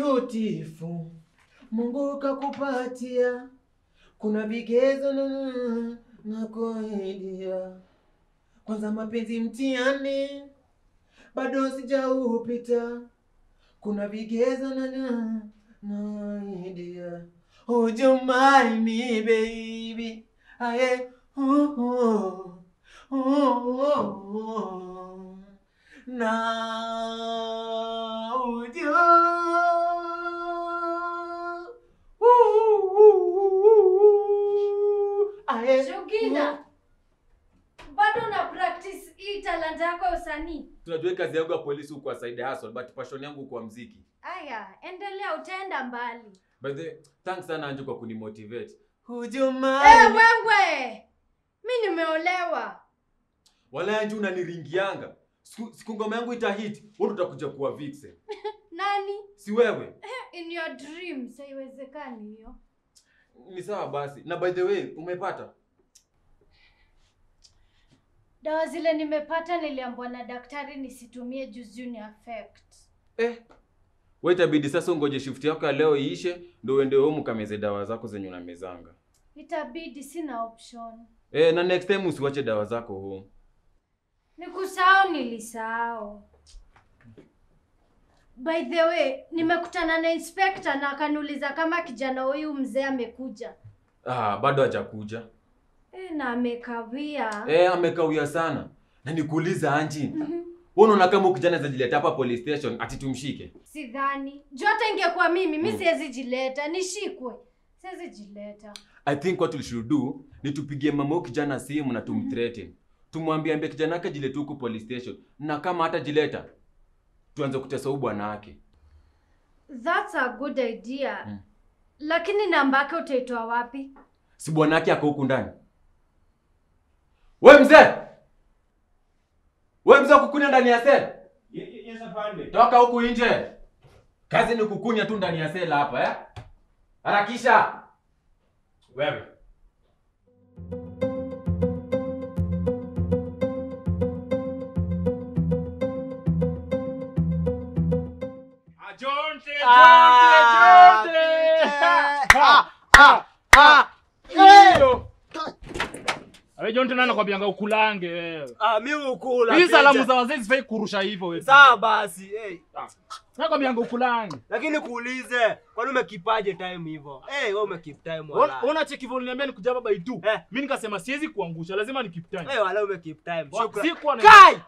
beautiful, Mungu kakupatia, kuna vigezo na na kuidia. Kwanza mapenzi mtihani, bado sijaupita, kuna vigezo na na na idia. Would you mind me baby? Aye. Oh, oh, oh, oh, oh. Now would you? Ooh, aye. Shugina, bado na practice hii talanta yako ya usanii. Tunajua hii kazi yangu ya polisi huko side hustle, but passion yangu kwa mziki. Aya, endelea, utaenda mbali. By the way, thanks sana Anju kwa kunimotivate. Would you mind? Eh, wewe, mi nimeolewa. Wala Anju unaniringianga. Siku, siku ngoma yangu itahit, wewe utakuja kuwa vixen. Nani? Si wewe? In your dreams, haiwezekani hiyo. Ni sawa basi. Na by the way, umepata? Dawa zile nimepata niliambiwa na daktari nisitumie juu ni affect. Eh. Wewe itabidi sasa ungoje shift yako ya leo iishe ndio uende home ukameze dawa zako zenye unamezanga. Itabidi, sina option. Eh, na next time usiwache dawa zako home. Nikusahau, nilisahau. By the way, nimekutana na inspector na akaniuliza kama kijana huyu mzee amekuja. Ah, bado hajakuja. E, na amekawia. Eh, amekawia sana. Na nikuuliza Anji, Mhm. wewe unaona kama ukijana zajileta hapa police station ati tumshike? Sidhani. Juu hata ingekuwa mimi, mi Mm. siwezi jileta, nishikwe. Siwezi jileta. I think what we should do ni tupigie mama huyu kijana simu na tumthreaten. Tumwambie ambie kijana yake jilete huku police station. Na kama hata jileta tuanze kutesa huyu bwana wake. That's a good idea. Mm. Lakini namba yake utaitoa wapi? Si bwana wake ako huku ndani. We mzee! We mzee kukunya ndani ya sel. Yes, afande. Toka huku nje. Kazi ni kukunya tu ndani ya sela hapa eh? Harakisha. Wewe. Ah, Jonte, Ah, Jonte, Jonte. ah, ah, ah. Hiyo. Awe Jonte nani anakwambianga ukulange wewe. Ah, mi ukula. Hii picha. salamu za wazee sifai kurusha hivyo wewe. Sawa basi, hey. Nakwambianga ukulange. Lakini kuulize, kwani umekipaje time hivyo? Eh, wewe umekeep time Ona wala. ona cheki vile niambia nikuja baba itu. Eh. Mimi nikasema siwezi kuangusha, lazima ni keep time. Eh, wala umekeep time. Wa- Shukrani. Sikuwa na Kai!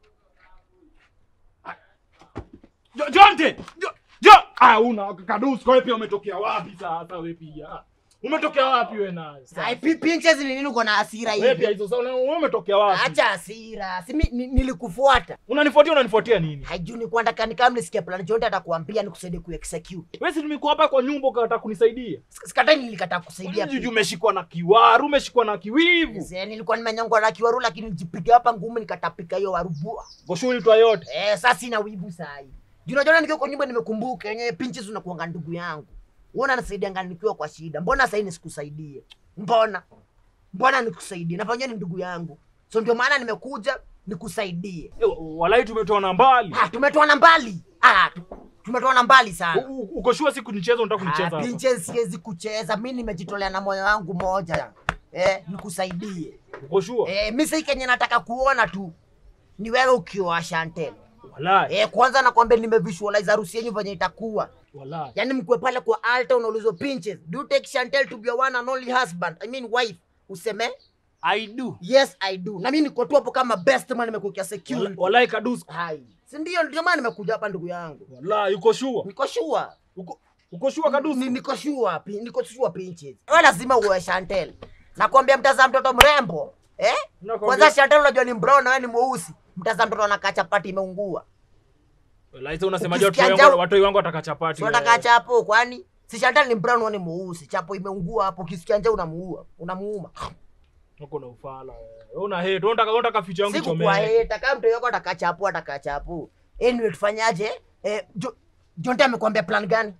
Jo- Jonte. Jo, jo. Ah, una kadusi kwa wewe pia umetokea wapi sasa wewe pia? Umetokea wapi wewe naye? Ai, pi- pinches ni nini uko na hasira Wewe pia hivi? hizo sasa wewe umetokea wapi? Acha hasira. Si mi- ni- nilikufuata. Unanifuatia unanifuatia nini? Haijui ni kwanda kani kama nisikia plan Jonte atakuambia nikusaidie kuexecute. Wewe si nimekuwa hapa kwa nyumba ukataka kunisaidia. Sik- Sikatai nilikataa kusaidia. Juju pia. umeshikwa na kiwaru, umeshikwa na kiwivu. Yes, eh, nilikuwa nimenyongwa na kiwaru lakini nilijipiga hapa ngumi nikatapika hiyo warubua. Goshuli twa yote. Eh, sasa sina wivu saa hii. Juu unajua nikiwa kwa nyumba nimekumbuka yenyewe pinches unakuanga ndugu yangu. Uona nisaidianga nikiwa kwa shida. Mbona sasa nisikusaidie? Mbona? Mbona nikusaidie? Na pamoja ni ndugu yangu. So ndio maana nimekuja nikusaidie. Eh, Walai tumetoana mbali. Ah, tumetoana mbali. Ah, tu- tumetoana mbali sana. U- u- Uko sure siku nicheza unataka kunicheza Ah, hapa. pinches siwezi kucheza. Mimi nimejitolea na moyo wangu moja. Eh, nikusaidie. Uko sure? Eh, mimi sasa kenye nataka kuona tu ni wewe ukioa Chantel. Walai. Eh, kwanza nakwambia nimevisualize harusi yenu venye itakuwa. Walai. Yaani mkwe pale kwa altar unaulizwa pinches. Do you take Chantel to be your one and only husband? I mean wife. Useme? I do. Yes, I do. Na mimi niko tu hapo kama best man nimekuwekea security. Walai kadusi. Hai. Si ndio ndio maana nimekuja hapa ndugu yangu. Walai uko sure? Niko sure. Uko uko sure kadusi? Ni- Niko sure, pi- niko sure pinches. Wewe lazima uwe Chantel. Nakwambia mtazaa mtoto mrembo. Eh? Nakwambia- Kwanza Chantel unajua ni brown na wewe ni mweusi. Mtazaa mtoto anakaa chapati imeungua. Walai sasa unasemaje watu Ukisikia wangu njaa- watu wangu wataka chapati. Si wewe? unataka chapo kwani? Si Chantal ni brown wewe ni mweusi. Chapo imeungua hapo ukisikia njaa unamuua. Unamuuma. Uko na ufala wewe. Wewe una hate, wewe unataka wewe unataka ficha yangu Siku chomee. kwa heta kama mtu yako ataka chapo ataka chapo. Anyway tufanyaje? Eh, jo, Jonte amekwambia plan gani?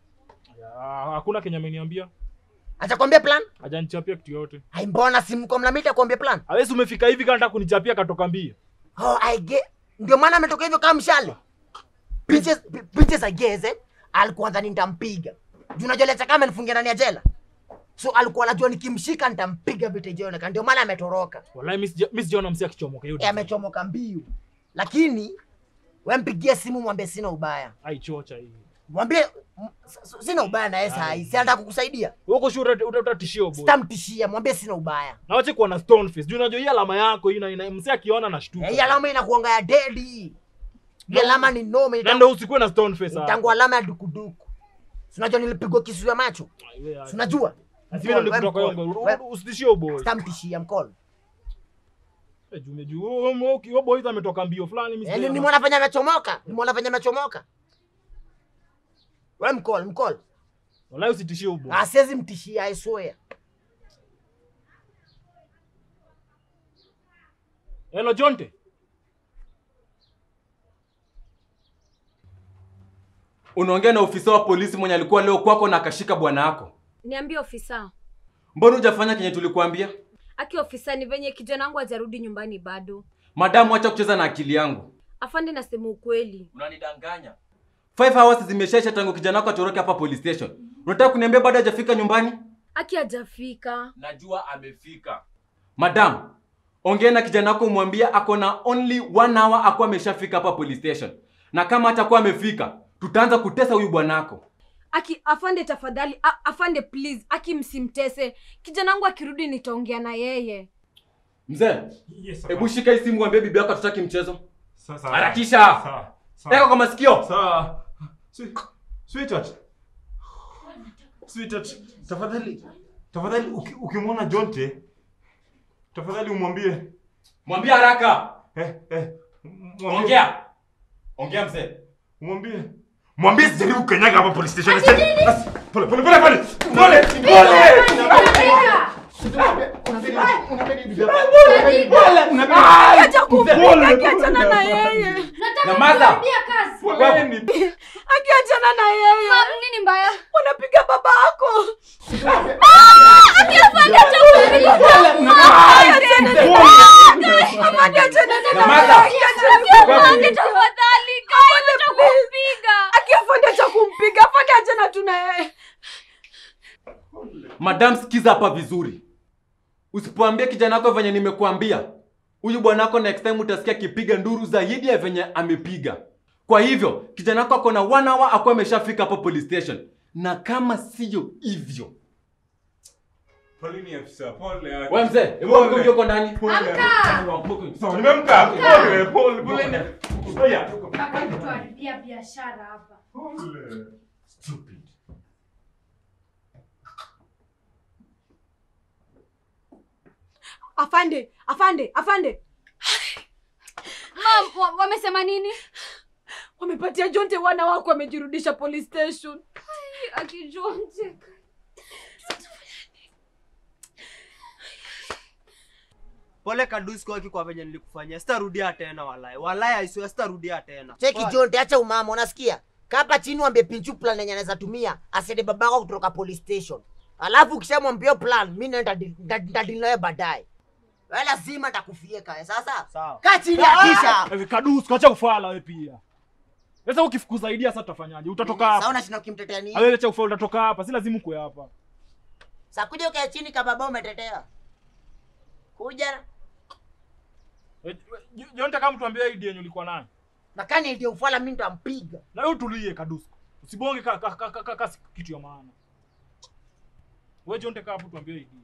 Ah, Hakuna Kenya ameniambia. Atakwambia plan? Hajanichapia kitu yote. Hai mbona simko mnamita kwambia plan? Hawezi umefika hivi kama nataka kunichapia katoka mbio. Oh, I get. Ndio maana ametoka hivyo kama mshale. Pinches pinches I guess eh. alikuwa nadhani nitampiga juu unajua leta kama nifungia ndani ya jela so alikuwa anajua nikimshika nitampiga vita ijaoneka ndio maana ametoroka Wallahi mimi sija- mimi sijaona msi akichomoka hiyo. e, amechomoka mbio lakini we mpigie simu mwambie sina ubaya Aichocha hii. mwambie m- s- s- sina ubaya na yeye saa hii si anataka kukusaidia Uko sure uta- uta- utatishia boy. sitamtishia mwambie sina ubaya Na wache kuwa na stone face. Juu unajua hii alama yako ina, ina msi akiona anashtuka. Eh, hii alama inakuanga ya dedi hii No. alama ni nome Na ndio usikuwe na stone face. hapa. tangu alama ya dukuduku Si unajua nilipigwa kisu ya macho Ai, we, ai. Si unajua Lazima ndio We kutoka mkono. hiyo. We- Usitishie boy. sitamtishia mkono Eh, Juu juu huyo- huyo huyo boy ametoka mbio fulani mimi. Eh, ni- sijaona. ni mwana fanya amechomoka ni mwana fanya amechomoka we mkol mkol Wallahi usitishie huyo boy. asiwezi mtishia I swear Hello Jonte. Unaongea na ofisa wa polisi mwenye alikuwa leo kwako na akashika bwana yako. Niambie ofisa. Mbona hujafanya kenye tulikuambia? Aki ofisa, ni venye kijana wangu hajarudi nyumbani bado. Madamu, acha kucheza na akili yangu. Afande, nasema ukweli. Unanidanganya. Five hours zimeshaisha tangu kijana wako atoroke hapa police station. Unataka kuniambia bado hajafika nyumbani? Aki hajafika. Najua amefika. Madam, ongea na kijana wako umwambie ako na only one hour akuwa ameshafika hapa police station. Na kama hatakuwa amefika, tutaanza kutesa huyu bwanako. Aki afande, tafadhali a, afande please, aki msimtese. Kijana wangu akirudi nitaongea na yeye. Mzee, Yes, hebu shika hii simu mwambie bibi yako hatutaki mchezo. Sawa, sawa. Harakisha. Sawa, sawa. Eka kwa masikio. Sawa. Sweet- Sweetheart. Sweetheart, tafadhali tafadhali uki- ukimwona Jonte tafadhali umwambie Mwambie haraka. eh, eh, mwambie- Ongea. Ongea mzee. Mwambie. Mwambie sijaribu kukanyaga hapa police station. Basi, Pole pole pole pole. Pole pole. Acha kumpiga, aki achana na yeye. Nyamaza. Kuambia kazi. Poleni. Aki achana na yeye. Mam, nini mbaya? Unapiga baba yako. Afande, achana na Nyamaza. yeye. Afande, tafadhali, kumpiga. Aki afande acha kumpiga. Afande achana tu na yeye. Madam, sikiza hapa vizuri. Usipoambia kijana wako venye nimekuambia, huyu bwanako next time utasikia akipiga nduru zaidi ya venye amepiga. Kwa hivyo kijana wako ako na one hour akuwa ameshafika hapo police station, na kama siyo hivyo, Poleni afisa. Pole. wewe mzee, hebu Pole. amka uje uko ndani. Pole. Amka. Sawa, nimemka. Pole pole poleni. Haya. Kaka kutuharibia biashara hapa. Pole. Stupid. Afande, afande, afande. Mam, wa- wamesema nini? Wamepatia Jonte wana wako wamejirudisha police station. Akijua mcheka. Pole Kadusko hiki kwa venye nilikufanyia. Sitarudia tena walai. Walai aiswe sitarudia tena. cheki Poa. jonte acha umama unasikia kapa chini wambie pinchu plan yenye anaweza tumia asende babako kutoka police station alafu ukishamwambia plan mi naenda ntadili nawe baadaye we lazima takufie kae sasa Sawa. kaa chini akisha Hivi Kadus, acha ufala wewe pia. Sasa ukifukuza idea sasa tutafanyaje? Utatoka Sasa hapa. unashinda ukimtetea nini Wewe acha ufala utatoka hapa. Si lazima ukue hapa. sa kuja ukae chini kababa umetetea kuja Eh, Jo- Jonte kama tuambie idea yenye ulikuwa nayo. na kani ndio ufala mi nitampiga Na wewe utulie Kadus. Usibonge ka, ka, ka, ka, ka, ka kitu ya maana. Wewe Jonte kama hapo tuambie idea.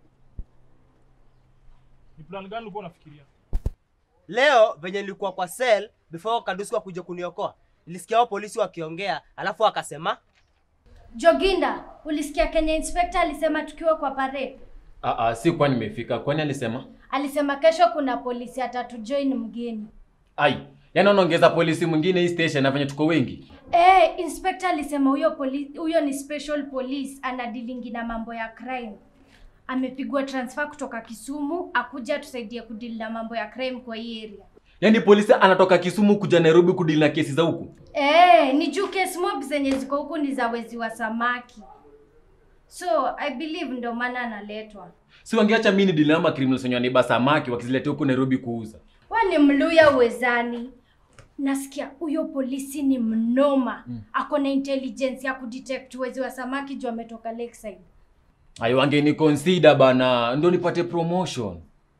Ni plan gani ulikuwa unafikiria? Leo venye nilikuwa kwa cell before Kadusko kuja kuniokoa. Nilisikia wao polisi wakiongea, alafu akasema Joginda, ulisikia Kenya inspector alisema tukiwa kwa parade? Ah, ah, si kwa nimefika. Kwani alisema? Alisema kesho kuna polisi atatu join mgeni. Ai, yaani unaongeza polisi mwingine hii station na venye tuko wengi. Eh, inspector alisema huyo polisi huyo ni special police anadilingi na mambo ya crime. Amepigwa transfer kutoka Kisumu akuja tusaidie kudili na mambo ya crime kwa hii area. Yaani polisi anatoka Kisumu kuja Nairobi kudili na kesi za huku. Eh, ni juu case mob zenye ziko huku ni za wezi wa samaki. So, I believe ndo maana analetwa. Si wangeacha mimi ni dili na ama criminals wenye wanaiba samaki wakiziletea huku Nairobi kuuza. Wewe ni mluya uwezani. nasikia huyo polisi ni mnoma ako na intelligence ya kudetect wezi wa samaki juu ametoka lakeside ayo wangeni consider bana ndo nipate promotion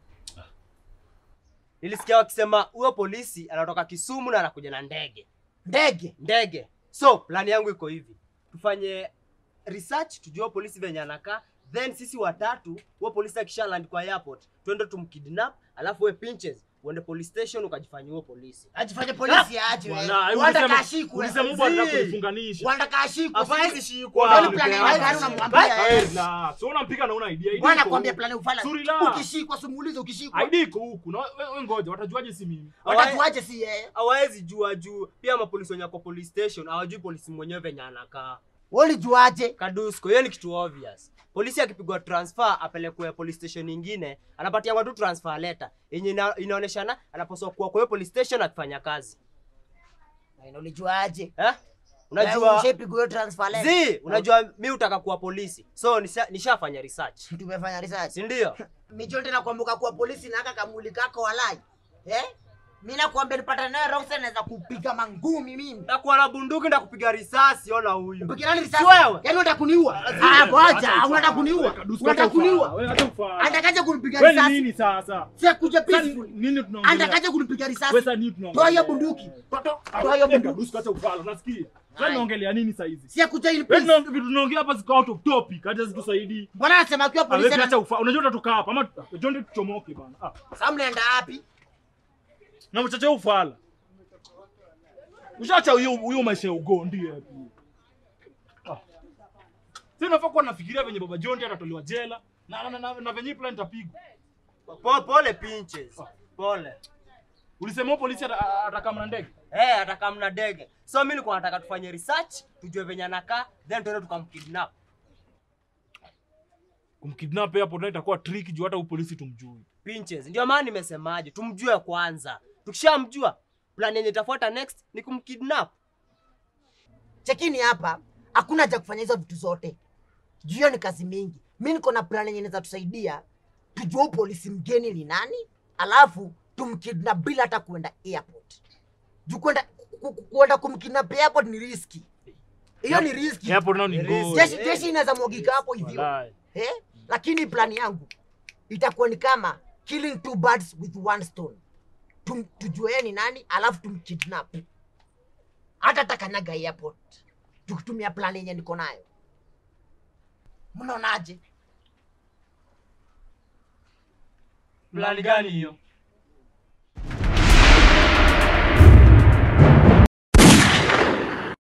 Nilisikia wakisema huyo polisi anatoka Kisumu na anakuja na ndege. ndege Ndege. So, plani yangu iko hivi. Tufanye research tujue huyo polisi venye anakaa. Then sisi watatu, huyo polisi akisha land kwa airport, twende tumkidnap, alafu we pinches uende police station ukajifanyia huyo polisi. ajifanye polisi aje wewe. Bwana, hebu Wanda ulisema- kashikwe. ulisema mbwa anataka Zii. kunifunganisha. Wanda kashikwe. Hapawezi Sisi- shikwa. Ndio ni plani Hapawezi gani shikwa. unamwambia yeye? Eh, la, so unampika na una idea. Idea Bwana iko kwambia huku. plani ufala. Suri la. Ukishikwa simuulize ukishikwa. Idea iko huku. Na we- we ngoja, watajuaje si mimi? Watajuaje si yeye? Hawawezi jua juu. Pia mapolisi wenye kwa police station hawajui polisi mwenyewe venye anakaa. Wewe ulijuaje? Kadusko, hiyo ni kitu obvious. Polisi akipigwa transfer apelekwe police station nyingine, anapatia tu transfer letter yenye ina, inaoneshana anapaswa kuwa kwa hiyo police station akifanya kazi. Na ulijuaje? Eh? Wewe Unajua Ushapigwa hiyo transfer letter? zi, unajua mi utaka kuwa polisi. So nisha, nishafanya research. Tumefanya research. Si ndio? Michote na kuambuka kuwa polisi na aka kamuli kako walai. Eh? Mimi nakwambia nipata naye Roxanne naweza kupiga mangumi mimi. Takuwa na bunduki na kupiga risasi, ona huyu. Mpige nani risasi? Si wewe. Yaani unataka kuniua? Ah, ngoja, unataka kuniua? Kadusko, Unataka acha ufala. kuniua? Wewe acha ufala. Anatakaje kunipiga Wewe ni risasi? nini sasa? Si kuja Sasa peaceful. nini tunaongelea? Anatakaje kunipiga risasi? Wewe sasa nini tunaongelea? Toa hiyo bunduki. Toa toa- toa hiyo bunduki. Kadusko, acha ufala, unasikia? Sasa Hai. tunaongelea nini sasa hizi? Si kuja in Wewe peace. tunaongea vitu tunaongea hapa ziko out of topic, hata zitusaidii. Mbona anasema akiwa polisi Wewe acha ana... ufala. Unajua utatoka hapa ama jonde tuchomoke bana. Ah, Sasa mnaenda wapi? na mchache ufala. Ushaacha huyo huyo maisha ya ugondi hapo. Ah. Sasa nafaa kuwa nafikiria venye baba John atatolewa jela na na, na, na, na venye hii plan itapigwa. Po, pole pinches. Pole. Ulisema huyo polisi ata- atakaa na ndege. Eh, ataka mna ndege. So mimi nilikuwa nataka tufanye research, tujue venye anakaa, then tuende tukamkidnap. Kumkidnap hapo ndio itakuwa trick juu hata huyo polisi tumjui. Pinches. Ndio maana nimesemaje, tumjue kwanza. Tukishamjua, plan yenye itafuata next ni kumkidnap. Chekini hapa, hakuna haja kufanya hizo vitu zote. Juu hiyo ni kazi mingi. Mi niko na plan yenye inaweza tusaidia tujue huyu polisi mgeni ni nani, alafu tumkidnap bila hata kuenda airport. Juu kwenda ku- ku- kuenda kumkidnap airport ni riski. Hiyo ni riski. Hapo nao ni ngori. Jeshi jeshi inaweza mwagika hapo hivyo. Walai. Eh? Lakini plani yangu itakuwa ni kama killing two birds with one stone. Tum, tujue yeye ni nani alafu tumkidnap. Hata takanyaga airport. Tukitumia plani yenye niko nayo. Mnaonaje? Plan gani hiyo?